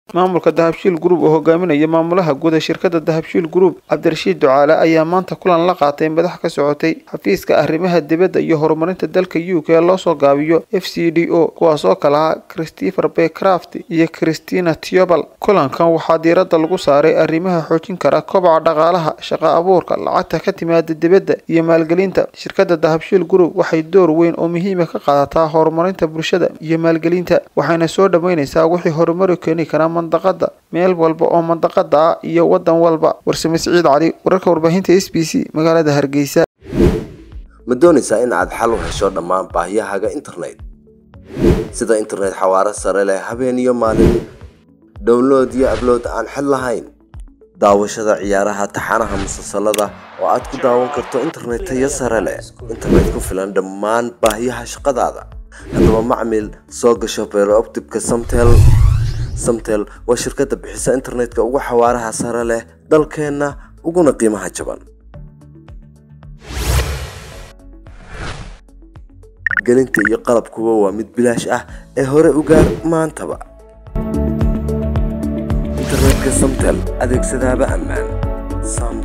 maamulka dahabshiil group oo hogaaminaya maamulaha guud ee shirkada dahabshiil group cabdirashiid ducaale ayaa maanta kulan la qaatay madax ka socotay xafiiska arrimaha dibadda iyo horumarinta dalka u k ee loosoo gaabiyo f c d o kuwaas oo kale ah christopher baycraft iyo christina tiobal kulankan waxaa diiradda lagu saaray arrimaha xoojin kara kobaca dhaqaalaha shaqo abuurka lacagta ka timaada dibadda iyo maalgelinta shirkada dahabshiil group waxay door weyn oo muhiima ka qaadataa horumarinta bulshada iyo maalgelinta waxayna soo dhoweyneysaa wixii horumari keeni karaa mandaqada meel walba oo mandaqada ah iyo wadan walba warsame siciid cali wararka warbaahinta s b c magaalada hargeysa ma doonaysaa in aad xal u hesho dhammaan baahiyahaaga internet sida internet xawaaro sare leh habeen iyo maalin download iyo ablood aan xid lahayn daawashada ciyaaraha taxanaha musalsalada oo aad ku daawan karto internet tayo sare leh internet ku filan dhammaan baahiyaha shaqadaada haddaba macmil soo gasho beerooptibka samtel samtel waa shirkadda bixisa internetka ugu xawaaraha sare leh dalkeenna uguna qiimaha jaban gelinta iyo qalabkuba waa mid bilaash ah ee hore u gaar maantaba internetka samtel adeegsadaaba ammaan